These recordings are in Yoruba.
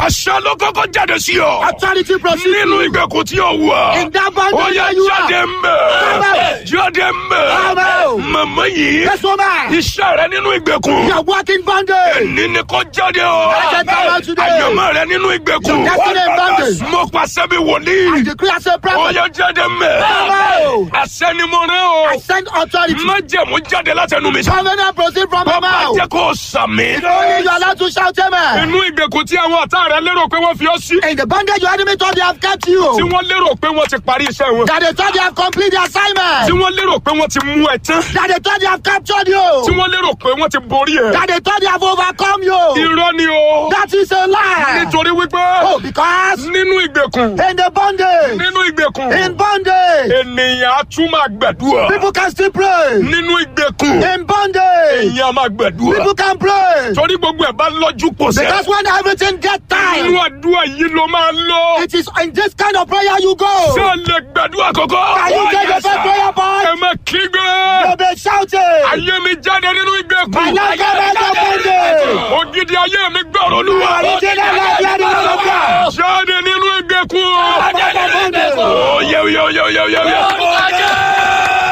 àṣà ló kọ́kọ́ jáde sí ọ. Authority proceed. nínú ìgbèkùn tí ó wà. In that bond ó yẹ where you jáde are. mbẹ. Come jáde mbẹ. Come out. màmá yìí. Yes, woman. iṣẹ́ rẹ nínú ìgbèkùn. You are walking bondage. ní ni kò jáde o. Let them come out today. àyànmọ́ rẹ nínú ìgbèkùn. Your destiny in bondage. mo pàṣẹ bí wòlíì. I decree as a ó prophet. yẹ jáde mbẹ. Come out. àṣẹ ni mo rẹ o. I send authority. májẹ̀mú jáde látẹnu mi. Covenant proceed from my bàbá mouth. jẹ́ kó sàmì. Only you are allowed to shout amen. inú ìgbèkùn tí àwọn ọ̀tá rẹ lérò pé wọ́n fi ọ́ sí. In the bondage your enemy thought they have kept tí you. wọ́n lérò pé wọ́n ti parí iṣẹ́ wọn. That they thought they have completed the tí assignment. wọ́n lérò pé wọ́n ti mú ẹ tán. That they thought they have captured tí you. wọ́n lérò pé wọ́n ti borí ẹ. That they thought they have overcome you. irọ́ ni o. That is a lie. nítorí wípé Oh, because nínú ìgbèkùn in the bondage, nínú ìgbèkùn in bondage, ènìyàn á tún máa gbàdúrà. people can still pray. nínú ìgbèkùn In bondage, èèyàn á máa gbàdúrà. people can pray. torí gbogbo ẹ̀ bá lọ́jú pọ̀ sẹ́. Because when everything gets inú time, àdúrà yìí ló máa lọ. it is in this kind of prayer you ṣé go. o lè gbàdúrà kọ́kọ́. Can you take the first prayer ẹ point? má kígbe. You'll be shouting. ayé mi jáde nínú ìgbèkùn. My life come out of bondage. ògidì ayé mi gbọ́rọ̀ olúwa. Original life, you are the Lord of God. jáde nínú ìgbèkùn. Out of bondage. ó yẹ yẹ yẹ yẹ yẹ yẹ.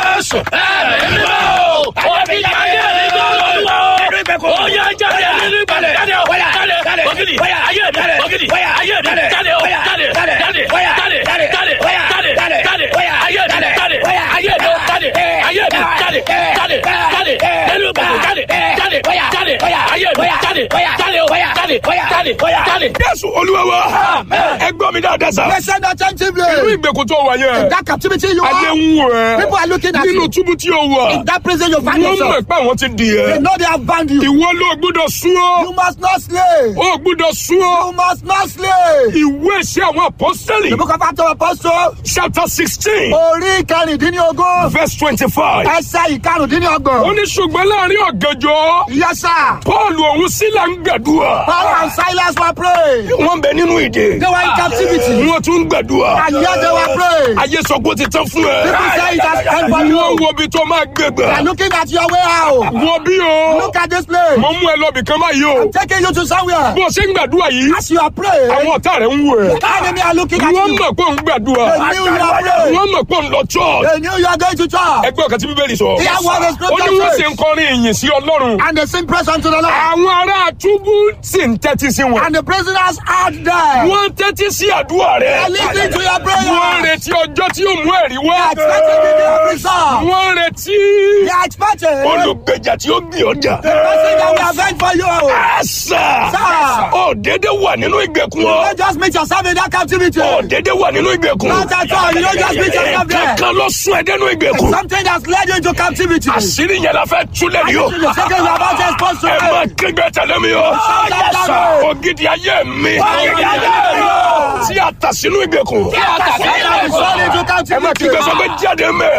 jésù olúwa wa. ẹ gbọ́ mi dáadáa sá. Listen nínú attentively. ìgbèkùn tó wà yẹn. That captivity you ayé are, ń wò ẹ́. people are looking at nínú you. túbú tí o wà. In that prison you find wọ́n mọ̀ yourself. pé àwọn ti dì They ẹ́. know they have bound you. ìwọ ló gbúdọ̀ sún ọ́. You must not slay. ó gbúdọ̀ sún ọ́. You must not slay. ìwé ìṣe àwọn apọ́sítẹ́lì. The book of Acts of Apostles, chapter sixteen orí ìkẹrìndínlógún, verse twenty-five. ẹsẹ̀ ó ìkarùndínlọ́gbọ̀n. ní ṣùgbọ́n láàrin ọ̀gànjọ́ Yes, sir. paul òun sílà ń gbàdúrà. Paul and Silas were praying. wọ́n bẹ nínú ìdè. They were in captivity. wọ́n tún ń gbàdúrà. And yet they were praying. ayé sọ pé ó ti tán fún ẹ. People say it has come for wọ́n you. wo ibi tó máa gbé They are gbà. looking at your way out. wo bí o. Look at this place. mo mú ẹ lọ bìkan báyìí o. Taking you to somewhere. bó o ṣe ń gbàdúrà yìí. As you are praying, àwọn ọ̀tá rẹ̀ ń wò ẹ́. the enemy are looking at wọ́n you. mọ̀ pé òun gbàdúrà. They knew you are praying. wọ́n mọ̀ pé òun lọ church. They knew you are going to church. ẹgbẹ́ ọ̀kan tí bíbélì sọ. Hear what the ó ní scripture wọ́n sì says. ń kọrin ìyìn sí ọlọ́run. And they sing praise unto the Lord. àwọn ará túbú sì ń tẹ́tí sí wọn. And the prisoners heard them. wọ́n ń tẹ́tí sí àdúrà They rẹ̀. are listening to your wọ́n ń prayer. retí ọjọ́ tí yóò mú ẹ̀rí wá. They are expecting the day of result. wọ́n ń retí They are expecting the olùgbèjà tí ó gbé ọjà. person that will avenge for you. àṣà Sir. ó dédé wà nínú ìgbèkùn ọ. Don't just meet yourself in that captivity. ó dédé wà nínú ìgbèkùn. Not at all. You don't just meet yourself there. kankan ló sún ẹ dénú ìgbèkùn. Something that's led you into captivity. àṣírí yẹn la fẹ́ túlẹ̀ ní o. The second we are about to expose to ẹ you. máa kígbe tẹ̀lé mi o. Yes. ògidì ayé mi. Ògidì ayé mi. tí a tà sínú ìgbèkùn. Satan is sold into ẹ máa captivity. kígbe sọ pé jáde mẹ́.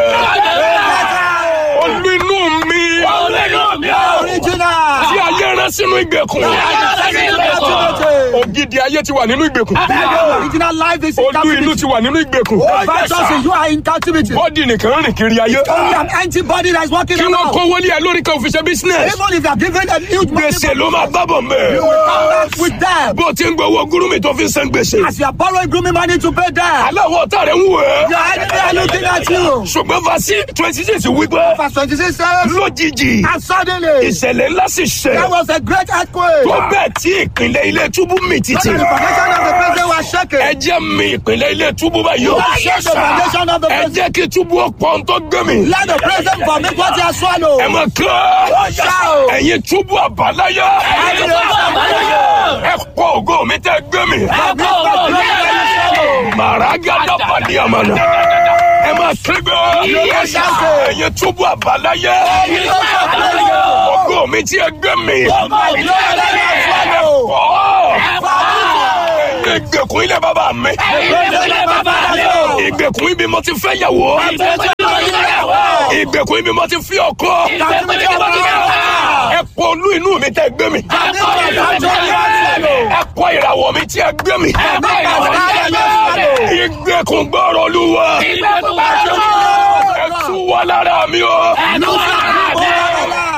olú inú mi. Original. tí ayé rán sínú ìgbèkùn. Captivity. ògidì ayé ti wà nínú ìgbèkùn. Original life is in olú inú captivity. ti wà nínú ìgbèkùn. Virtuously, you are in captivity. bọ́dì nìkan rìn kiri ayé. Only an empty body that is walking kí wọ́n around. kówó lé ẹ lórí kan fi ṣe business. Even if you are given a huge money, gbèsè ló máa bábọ̀ mẹ́. you will come back with them. bó o ti ń gbowó gúrúmì tó fi ń san gbèsè. As you are borrowing grooming money to pay them, aláwọ̀ ọ̀tá rẹ̀ ń wò ẹ́. your enemy are looking at you. ṣùgbọ́n fasi twenty six wípé Verse 26 says, lójijì and suddenly ìṣẹ̀lẹ̀ ńlá sì there ṣẹ̀ was a great earthquake. tó bẹ́ẹ̀ tí ìpínlẹ̀ ilé túbú mì títì. And the foundation of the prison was shaken. ẹ jẹ́ mi ìpínlẹ̀ ilé túbú báyìí o. Shake the foundation of the ẹ prison. jẹ́ kí túbú ọ̀pọ̀ tó gbé mi. Let the prison vomit what they have swallowed. ẹ mọ̀ kán Shout. ẹ̀yin túbú àbáláyá ẹ pọ̀ ògo mi tẹ́ gbé mi. màràgádà pàdé àmàlà ẹ máa kígbe ẹ̀yin túbú àbáláyá ògo mi tí ẹ gbé mi. Ọ̀ ìgbèkùn ilé bàbá mi ìgbèkùn ibi mo ti fẹ́ yàwó ìgbèkùn ibi mo ti fi ọkọ ẹ pọ olú inú mi tẹ́ gbé mi ẹ pọ ìràwọ̀ mi tí ẹ gbé mi ìgbèkùn gbọ́rọ̀ olúwa ẹ tú wá lára mi o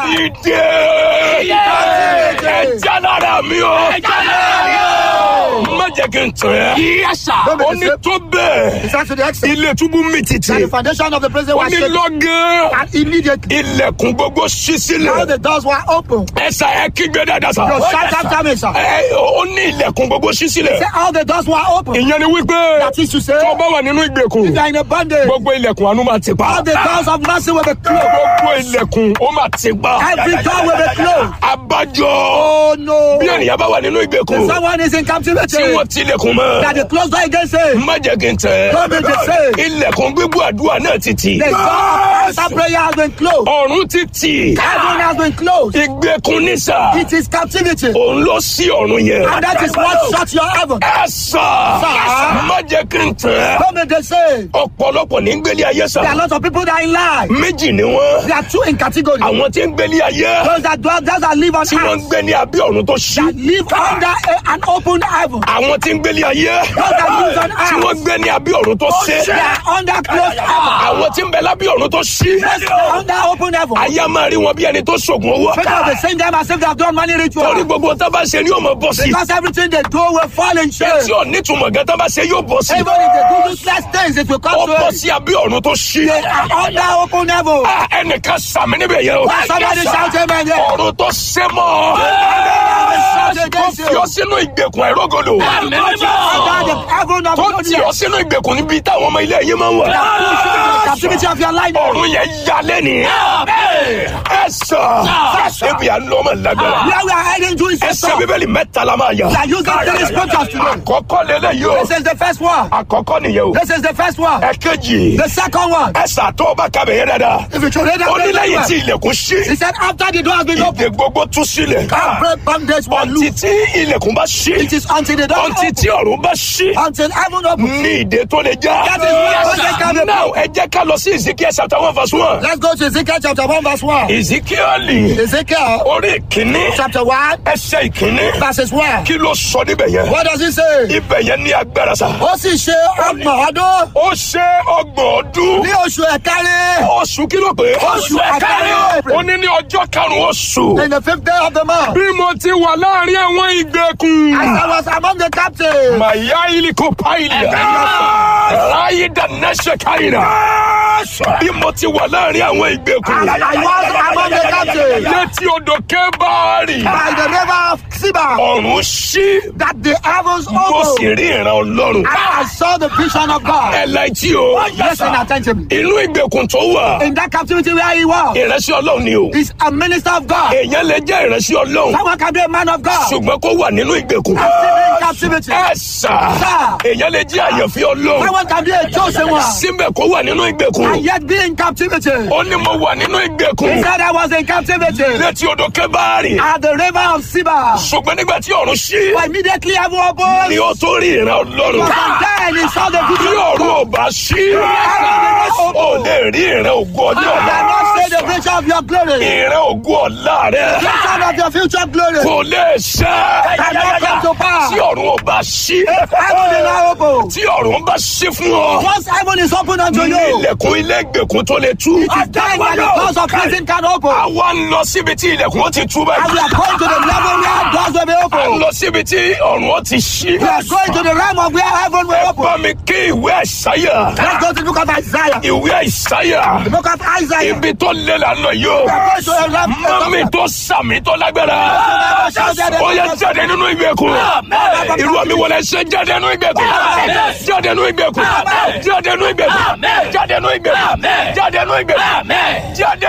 ìdè ẹ já lára mi o jẹ́ kí n tàn ẹ́. Yes, sir. ó ní tó bẹ́ẹ̀. He said to the extent ilé túbú mi that títì. the foundation of the prison ó was ní shaken. lọ́gán. And immediately, ilẹ̀kùn gbogbo ṣí all sílẹ̀. the doors were open. ẹ̀sà ẹ kígbe dáadáa sá. Yo, shout after me, sir. ẹ ó ní ilẹ̀kùn gbogbo ṣí sílẹ̀. Say all the doors were open. ìyẹn ni wípé That is to say, tó bá wà nínú ìgbèkùn you are in a bondage. gbogbo ilẹ̀kùn àánú máa ti pa. All the doors of mercy will be closed. gbogbo ilẹ̀kùn ó máa ti pa. Every door will be closed. abájọ Oh no. bí ènìyàn bá wà nínú ìgbèkùn Someone is in captivity. tí wọ́n tilẹ̀kùn mọ́. That the closed door against him. má jẹ́ kí n tẹ̀. Don't be deceived. ilẹ̀kùn gbígbó àdúrà náà ti tì. The door of answer prayer has been closed. ọ̀run ti tì. Heaven has been closed. ìgbèkùn ní sà. It is captivity. òun ló sí ọ̀run yẹn. And that is what shuts your heaven. ẹ sà. Sà. má jẹ́ kí n tẹ̀. Don't be deceived. ọ̀pọ̀lọpọ̀ ní gbélé ayé There are sà. lots of people that are in life. méjì ni wọ́n. There are two in category. àwọn tí ń gbélé ayé. Those that dwell, those that live on tí wọ́n ń earth. gbé ní abẹ́ ọ̀run tó ṣí. That live under a, an open heaven. àwọn tí ń gbélé ayé. Those that live on tí wọ́n earth. gbé ní abẹ́ ọ̀run tó ṣe. They are under closed heaven. àwọn tí ń bẹ lábẹ́ ọ̀run tó ṣí. Under open heaven. ayé a máa rí wọn bí ẹni tó ṣògùn owó. People of the same time as if they have done money torí ritual. gbogbo tá a bá ṣe ni yóò máa bọ́ sí. Because everything they do will fall in shame. tí ò nítumọ̀ gan tá a bá ṣe yóò bọ́ sí. Even if they do useless things, it will ó come to bọ́ it. sí abẹ́ ọ̀run tó ṣí. They are under open heaven. Ah, ẹnìkan sàmì níbẹ̀ yẹn o. Somebody shout amen there. ọ̀run tó ṣe mọ́. Shout tó against fi you. ọ sínú ìgbèkùn àìrógòlò. Under the heaven of tó tì ọ goodness. sínú ìgbèkùn níbi táwọn ọmọ ilé yìí máa ń wà. The captivity of your life. ọ̀run yẹn ya lẹ́nìí. ẹ sọ ebi à ń lọ ọmọ lágbára. Where we are heading to is the ẹsẹ̀ top. bíbélì mẹ́ta la máa yà. We are using three scriptures today. àkọ́kọ́ lélẹ̀ yìí o. This is the first one. àkọ́kọ́ nìyẹn o. This is the first one. ẹ̀kejì. The second one. ẹ̀sà tó o bá kábẹ̀ yẹn dáadáa. If you should read that ó ní very lẹ́yìn well. tí ilẹ̀kùn ṣí. He said after the door has been ìdè opened, gbogbo tú sílẹ̀. every bondage will ọtí loose. tí ilẹ̀kùn bá ṣí. It is until the door ọtí tí opens. ọ̀run bá ṣí. Until heaven opens. ní ìdè tó lè já. That is where bondage can be now ẹ jẹ́ ká lọ sí ezekiel chapter one verse one. Let's go to Ezekiel chapter 1 verse 1. ezekiel Ezekiel orí ìkíní chapter 1 ẹsẹ̀ ìkíní verses 1. kí ló sọ níbẹ̀ yẹn. What does he say? ibẹ̀ yẹn ní agbára sa. Ó sì ṣe ọgbọ̀n ọdún ó ṣe ọgbọ̀n ọdún. ní oṣù ẹ̀kárí. oṣù kí ló pé. Oṣù ẹ̀kárí. ó ní ní ọjọ́ karùn-ún oṣù. In the fifth day of the month. bí mo ti wà láàrin àwọn ìgbèkùn. As I was among the captives. màyá iliko paìlì. ráyé dáná ṣe káyìnà. bí mo ti wà láàrin àwọn ìgbèkùn. I was among the captives. létí odò kébàárì. By the river of Siba. ọ̀run ṣí. That the heavens mo sì opened. rí ìran ọlọ́run. And I saw the vision of God. ẹ láìtí o. Listen attentively. inú ìgbèkùn tó wà. In that captivity where he was. ìránṣẹ́ ọlọ́run ni o. He's a minister of God. èèyàn lè jẹ́ ìránṣẹ́ ọlọ́run. Someone can be a man of God. ṣùgbọ́n kó wà nínú ìgbèkùn. Still in captivity. ẹ sà. Sir. èèyàn lè jẹ́ àyànfẹ́ ọlọ́run. Someone can be a chosen one. síbẹ̀ kó wà nínú And ìgbèkùn. yet be in captivity. ó ní mo wà nínú He ìgbèkùn. said I was in captivity. létí odò kébàárì. At the river of Siba. ṣùgbọ́n nígbà tí ọ̀run ṣí. But immediately heaven opened. ni ó tó rí ìran ọlọ́run. And then he saw the bí vision of ọ̀run God. ò bá ṣí. ó lè rí ìran ògo ọjọ́ You ọ̀la. cannot say the vision of your glory. ìran ògo ọ̀la rẹ̀. Vision of your future glory. kò lè ṣe. Cannot come to pass. tí ọ̀run ò bá ṣí. Heaven is now open. tí ọ̀run bá ṣí fún ọ. Once heaven is open unto ní you, ilẹ̀kùn ilé ìgbèkùn tó lè tú. it is then that the doors of prison can open. àwa ń lọ síbi tí ilẹ̀kùn ó ti tú And we báyìí. are going to the level where doors will be à ń open. lọ síbi tí ọ̀run ó ti ṣí. We are going to the realm of where heaven will open. bá mi kí ìwé àìsáyà. Let's go to the book of Isaiah. ìwé àìsáyà. The book of Isaiah. ibi tó lé la lọ yìí o. We are going to a realm mami tó sàmì tó lágbára. ó yẹ jáde nínú ìgbèkùn. irú àmì wọlé ṣe jáde nínú ìgbèkùn. jáde nínú ìgbèkùn. jáde nínú ìgbèkùn. jáde nínú ìgbèkùn. jáde nínú ìgbèkùn. jáde.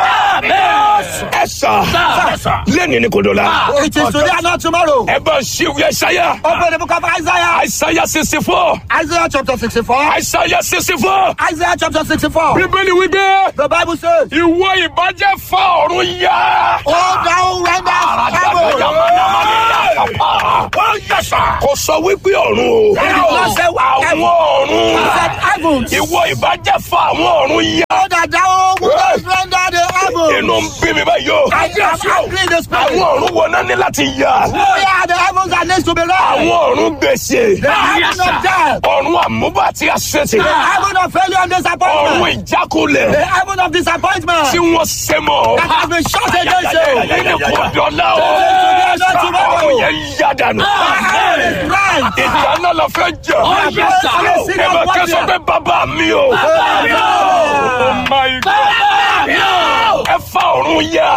ẹ sà lẹ́ni ni kò dọ̀la. It is today and not tomorrow. ẹ bá ṣí ìwé àìsáyà. Open the book of Isaiah. àìsáyà sixty four. Isaiah chapter 64. àìsáyà sixty four. Isaiah chapter 64. bíbélì wípé The Bible says, ìwọ ìbàjẹ́ fa ọ̀run yá. Oh, thou renders heaven. kò sọ wípé ọ̀run o. not say àwọn He ọ̀run. said heavens. ìwọ ìbàjẹ́ fa àwọn ọ̀run yá. Oh, that thou wouldest render the heavens. inú ń bí mi báyìí o. I am angry in the àwọn spirit. ọ̀run wo náà ní láti yá. Oh, yeah, the heavens are next to be àwọn rent. àwọn ọ̀run gbèsè The heaven of death. ọ̀run àmúbà àti àṣetì The heaven of failure and ọ̀run disappointment. ìjákulẹ̀ The heaven of disappointment. tí wọ́n ṣe mọ́ That has been shut against you. nínú kò dọ́là o ọ̀run yẹn yá dànù Heaven is right. ìjà náà la fẹ́ jà yes, sir. ẹ bá kẹ́sọ̀ pé bàbá mi o Oh my God. ẹ fa ọ̀run yá.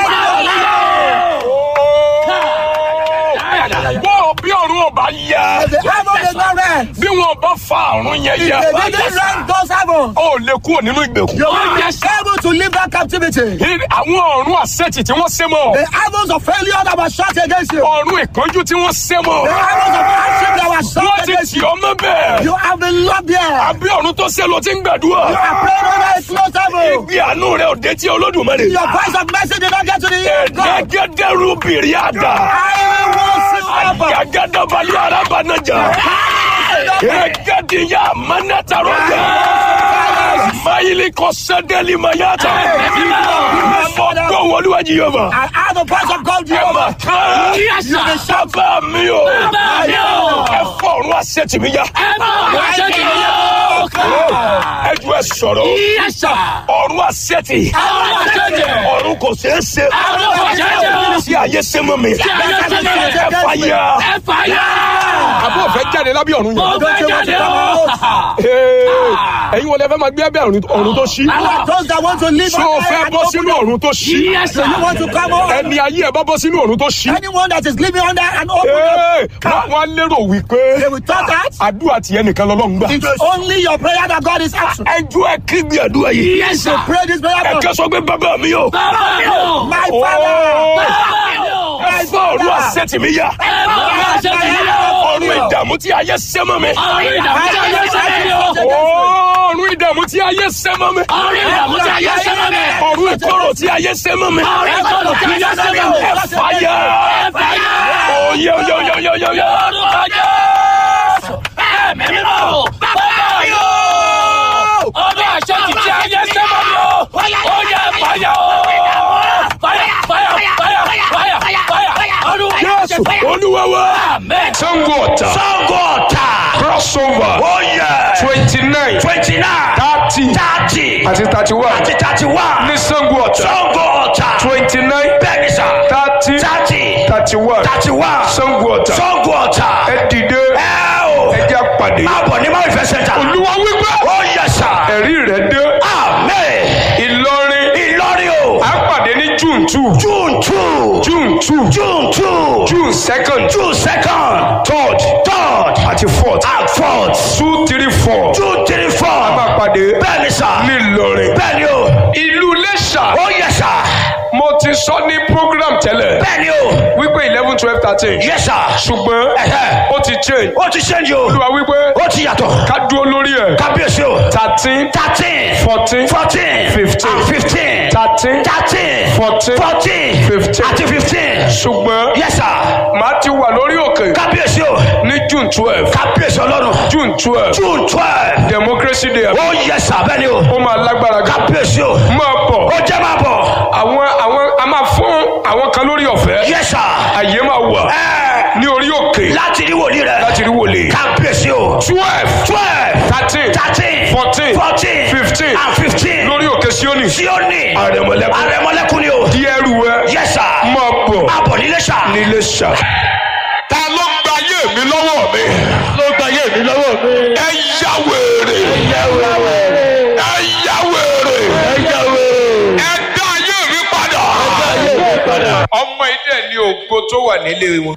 bọ́ọ̀ bí ọ̀run ọba yá The heaven is not rent. bí wọn bá fa ọ̀run yẹn If yá they didn't rent those heavens, ó lè kúrò nínú ìgbèkùn. you will be able to leave that captivity. àwọn ọ̀run àṣetì tí wọ́n ṣe mọ́ The heavens of failure that was shut against you. ọ̀run ìkánjú tí wọ́n ṣe mọ́ The heavens of hardship that was wọ́n shut ti against tì you. ọ́ mọ́ bẹ́ẹ̀ You have been locked there. àbí ọ̀run tó ṣe ló ti ń gbàdúrà You are praying under a closed heaven. ìgbé àánú rẹ ò dé tí olódùmarè Your voice of mercy did not get to the ear of God. ẹ̀ẹ́dẹ́gẹ́dẹ́rú bìrì àdá I will see over. àgàgàdàbalẹ̀ arábànájà ẹ̀ẹ́dẹ́gẹ́dìyà mánátàrọ́jà mayili kọ́sẹ́dẹ́lì mayata fọ́gbọ́n wọlúwàjì yọba I have the voice of God, ẹ mà Jehovah. kán sábà mi o ẹ fọ̀run àṣetì mi yá ẹ ju ẹ sọ̀rọ̀ ọ̀run àṣetì ọ̀run kò ṣeé ṣe tí ayé ṣe mọ́ mi ẹ fàyà. àbọ̀ fẹ́ jáde lábẹ́ ọ̀run yẹn. Don't you want to come out? ẹ̀yin wọlé fẹ́ máa gbé abẹ́ ọ̀run tó ṣí. Those that want to live ṣé o on fẹ́ earth and bọ́ open sínú ọ̀run tó ṣí. So you want to come on? ẹni ayé ẹ bá bọ́ sínú ọ̀run tó ṣí. Anyone that is living under an open Ee, wọ́n wọ́n á lérò wípé they will talk that àdúrà tiẹ̀ nìkan lọ́lọ́run gbà. it's only your prayer that God is answering. ẹjọ́ ẹ kí gbé àdúrà yìí. So pray this prayer. ẹ God. kẹ́ sọ pé bàbá mi o. My Ooo. Father, ẹ fọ́ ọ̀run àṣetì mi yá. ọ̀run ìdààmú tí ayé ṣẹ́ mọ́ mi. ọ̀run ìdààmú tí ayé ṣẹ́ mọ́ mi. ọ̀run ìkorò tí ayé ṣẹ́ mọ́ mi. ẹ fàyà. oyè oyè oyè oyè oyè oyè. ọdún àṣẹ ti tí ayé ṣẹ́ mọ́ mi o. oyè fàyà o. fàyà fàyà fàyà fàyà fàyà. Jésù olúwa wa. Sango ọ̀tà. Sango ọ̀tà. Crossover. Oh yeah. twenty nine. Twenty nine. thirty. Thirty. àti thirty one. Àti thirty one. ní Sango ọ̀tà. Sango ọ̀tà. twenty nine. Bẹ́ẹ̀ni sà. thirty. Thirty. thirty one. Thirty one. Sango ọ̀tà. Sango ọ̀tà. ẹ dìde. Ẹ o. ẹ jẹ́ pàdé. Máa bọ̀ ní Máa ìfẹ́ sẹ́ńtà. olúwa wípé. Oh yes sà. ẹ̀rí rẹ̀ dé. Amen. Ìlọrin. Ìlọrin o. à ń pàdé ní June two. June two. June two. June two. June second. June second. third. Third. àti fourth. And fourth. two three four. June three four. máa pàdé. Bẹ́ẹ̀ni sà. ní Ìlọrin. Bẹ́ẹ̀ni o. ìlú Iléṣà. Oh yes sà. mo ti sọ ní program tẹ́lẹ̀. Bẹ́ẹ̀ni o. wípé eleven twelve thirteen. Yes sir. ṣùgbọ́n Ẹ̀hẹ́. ó ti change. Ó ti ṣẹ́ǹjì o. olúwa wípé Ó ti yàtọ̀. ká dúró lórí ẹ̀. Kábíyèsí o. thirteen Thirteen. fourteen Fourteen. Fifteen. And fifteen. thirteen Thirteen. Fourteen. Fourteen. Fifteen. Àti fifteen. ṣùgbọ́n Yes sir. màá ti wà lórí òkè Kábíyèsí o. ní June twelve Kábíyèsí ọlọ́run. June twelve June twelve. democracy day Ó yes sir bẹ́ẹ̀ni o. ó máa lágbára gan. Kábíyèsí o. máa bọ̀ Ó jẹ́ máa bọ̀. àwọn àwọn a máa fún àwọn kan lórí ọ̀fẹ́ Yes sir. àyè máa wà Ẹ ní orí òkè láti rí wòlíì rẹ̀. láti rí wòlé Kábíyèsí o. twelve Twelve. thirteen Thirteen. Fourteen. Fourteen. Fifteen. And fifteen. lórí òkè Síónì Síónì. Àrẹ̀mọlẹ́kún. Àrẹ̀mọlẹ́kún ni o. di ẹrù ẹ Yes sir. máa bọ̀ Máa bọ̀ nílé sà. nílé ṣá. ta ló gba ayé mi lọ́wọ́ mi. ló gba ayé mi lọ́wọ́ mi. ẹ yá wèrè. Ẹ̀yà wẹ̀rẹ̀. ẹ yá wèrè. Ẹ̀yà wẹ̀rẹ̀. ẹ dá ayé mi padà. Ayé mi padà. ọmọ ilé ni ògo tó wà nílé wọn.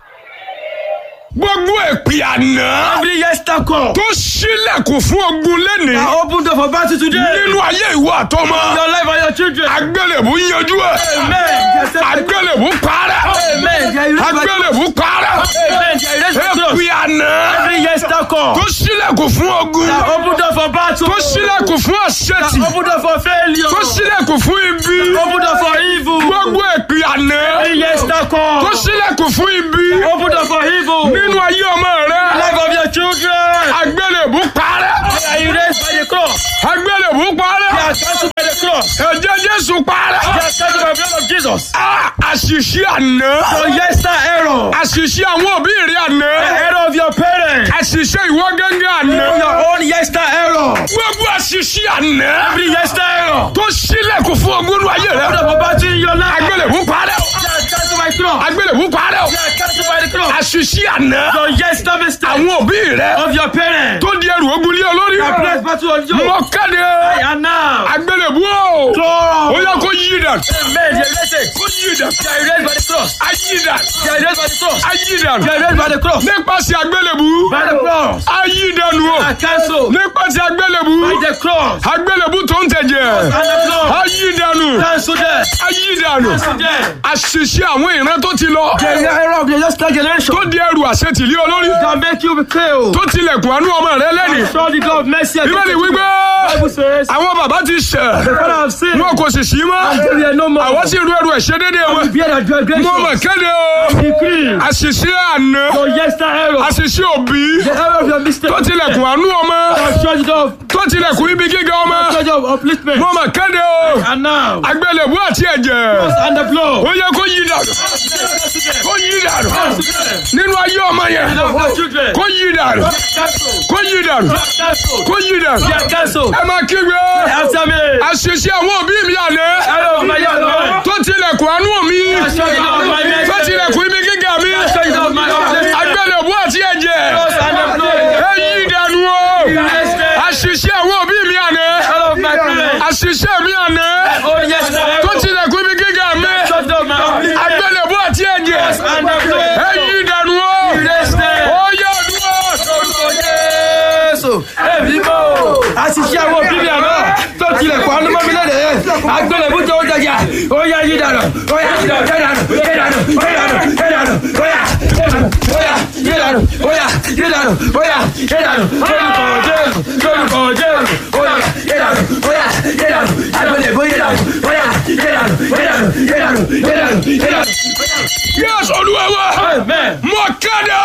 gbogbo èpè àná Every yesterday call. tó ṣílẹ̀kùn fún ogun lẹ́nìí I open door for battle today. nínú ayé ìwọ àtọmọ Your life and your children. agbélébù yanjú ẹ Amen. Yes, sir. agbélébù parẹ́ Amen. They are erased by- agbélébù parẹ́ Amen. They are erased by cross. èpè àná Every yesterday call. tó ṣílẹ̀kùn fún ogun I open door for battle. tó ṣílẹ̀kùn fún àṣetì I open door for failure. tó ṣílẹ̀kùn fún ibi Open door for evil. gbogbo èpè àná Every yesterday call. tó ṣílẹ̀kùn fún ibi Open door for evil. nínú ayé ọmọ rẹ Life of your children. agbélébù parẹ́ They are erased by the cross. agbélébù They parẹ́ are cancelled by the cross. ẹ̀jẹ̀ Jésù parẹ́. They are cancelled by the blood of Jesus. Ah, àṣìṣe àná Your yester error. àṣìṣe àwọn òbí rẹ àná The error of your parents. àṣìṣe ìwọ gángan àná Your own yester error. gbogbo àṣìṣe àná Every yester error. tó sílẹ̀kùn fún ogúnú ayé rẹ Put up a battery in your life. agbélébú parẹ́ o Yeah, cancel my cross. agbélébú parẹ́ o Yeah, cancel by the cross. àṣìṣe àná Your yester mistake àwọn òbí rẹ of your parents. tó di ẹrù ogun lé olórí I place battle on you. mọ kéde And now. agbélébú o ó Cross. yẹ kó yí dàn Amen. You're erased. kó yí dàn You're erased by the cross. ayí dàn You're erased by the cross. ayí dàn You're erased by the cross. nípasẹ̀ agbélébú By the cross. ayí dànù o I cancel. nípasẹ̀ agbélébú By the cross. agbélébú tó ń tẹ̀jẹ̀ And the blood. ayí dànù Cancel them. ayí dànù Cancel them. àṣìṣe àwọn ìran tó ti lọ The error of the yester generation. tó di ẹrù àṣetìlí olórí That make you be killed. tó tilẹ̀kùn àánú ọmọ rẹ lẹ́nìí Show the God of mercy. and bíbélì wípé Bible says. àwọn bàbá ti ṣẹ̀ The father of sin. wọn kò sì sí mọ́ There are no more. àwọn sì rú ẹrù ẹ̀ṣẹ̀ dédé wọn Bear the transgression. mo mọ̀ kéde o Decree. àṣìṣe àná Your yester error. àṣìṣe òbí The error of your mistake. tó tilẹ̀kùn àánú ọmọ Show the God of tó tilẹ̀kùn ibi gíga ọmọ show the God of upliftment. mo mọ̀ kéde o And now. agbélébú àti ẹ̀jẹ̀ And the blood. ó yẹ kó yí dànù kó yí dànù nínú ayé ọmọ yẹn Of the children. kó yí dànù Cancel. kó yí dànù Cancel. kó yí dànù Yeah, cancel. ẹ máa kígbe After me. àṣìṣe àwọn òbí mi àná Error of my younger. tó tilẹ̀kùn àánú mi Show the God of my mercy. tó tilẹ̀kùn ibi gíga mi Show the God of my upliftment. agbélébú àti ẹ̀jẹ̀ And the blood. ẹ yí dànù o Erased. àṣìṣe àwọn òbí mi àná Error of my parents. àṣìṣe mi àná Oh, yester tó error. tilẹ̀kùn ibi gíga mi Show the God of my upliftment. agbélébú àti ẹ̀jẹ̀ And the blood. ẹ yí dànù o Erased. ó yẹ ọdún Orúkọ Jésù. Èmi mọ̀ o. Àṣìṣe àwọn òbí mi àná tó tilẹ̀kùn àánú mọ́ mi lóde. Agbélébú tó ń jẹjà. Ó yá yí dànù. Ó yá yí dànù. Yí dànù. Yí dànù. Yí dànù. Yí dànù. Ó yá. Ó yá. Yí dànù. Ó yá. Yí dànù. Ó yá. Yí dànù. Lórúkọ Jésù. Lórúkọ Jésù. Ó yá. Yí dànù. Ó yá. Yí dànù. Agbélébú yí dànù. Ó yá. Yí dànù. Yí dànù. Yí dànù. Yí dànù. Yí dànù. yẹ́sù olúwa wa Amen. mọ̀ kéde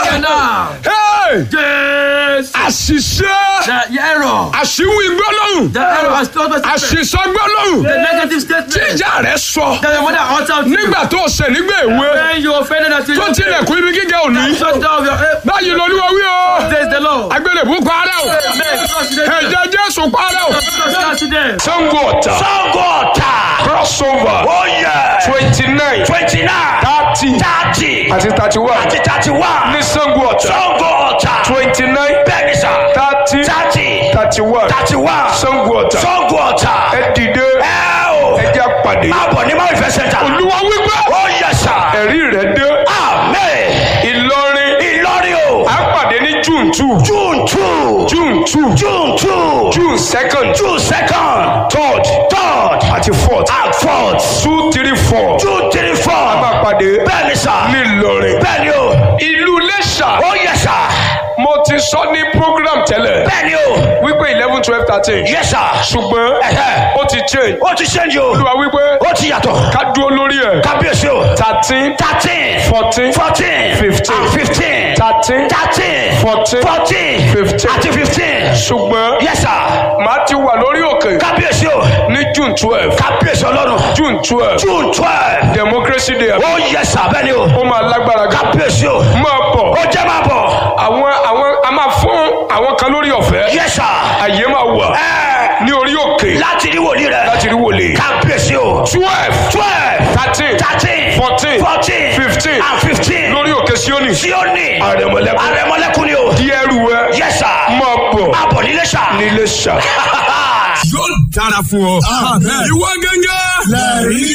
Now, Hey! Jésù. àṣìṣe The error. àṣìwí gbólóhùn The error has told us àṣìṣọ gbólóhùn the negative statement tí ìjà rẹ sọ that the mother uttered nígbà tó ṣẹ̀ nígbà èwe when you offended at tó tilẹ̀kùn ibi gíga òní shut down your head. báyìí lolúwa wí o Praise the Lord. agbélébú parẹ́ o Amen. Trust in them. ẹ̀jẹ̀ jésù parẹ́ o. Trust in them. sango ọ̀tà Sangota. crossover Oh yeah. twenty nine Twenty-nine. thirty Thirty. àti thirty one Àti thirty-one. ní sango ọ̀tà Sangota. twenty nine Bẹ́ẹ̀ni sà. thirty Thirty. thirty one Thirty-one. sango ọ̀tà Sangota. ẹ dìde Ẹ o. ẹ jẹ́ pàdé Máa bọ̀ ní Máa ìfẹ́ sẹ́ńtà. olúwa wípé Oh yes sà. ẹ̀rí rẹ̀ dé Amen. ìlọrin Ìlọrin o. à ń pàdé ní june two June two. june two June two. june second June second. third Third. àti fourth And fourth. two three four June three a four. máa pàdé Bẹ́ẹ̀ni sà. ní ìlọrin Bẹ́ẹ̀ni o. ìlú iléṣà Oh yes sà. mo ti sọ ní program tẹ́lẹ̀ Bẹ́ẹ̀ni o. wípé eleven twelve thirteen Yes sir. ṣùgbọ́n Ẹ̀hẹ́. ó ti change Ó ti ṣẹ́ńjì o. olúwa wípé Ó ti yàtọ̀. ká dúró lórí ẹ̀ Kábíyèsí o. thirteen Thirteen. fourteen Fourteen. Fifteen. And fifteen. thirteen Thirteen. Fourteen. Fourteen. Fifteen. Àti fifteen. ṣùgbọ́n Yes sir. màá ti wà lórí òkè Kábíyèsí o. ní june twelve Kábíyèsí ọlọ́run. june twelve June twelve. democracy day Ó yes sir bẹ́ẹ̀ni o. ó máa lágbára gan Kábíyèsí o. máa bọ̀ Ó jẹ́ máa bọ̀. àwọn àwọn a máa fún àwọn kan lórí ọ̀fẹ́ Yes sir. àyè máa wà Ẹ ní orí òkè láti rí wòlíì rẹ̀. láti rí wòlé Kábíyèsí o. twelve Twelve. thirteen Thirteen. Fourteen. Fourteen. Fifteen. And fifteen. lórí òkè síónì Síónì. àrẹ̀mọ̀lẹ́kùn Àrẹ̀mọ́lẹ́kùn ni o. di ẹrù ẹ Yes sir. máa bọ̀ Àbọ̀ nílé sà. nílé ṣá. yóò dára fún ọ. ìwọ gẹ́gẹ́.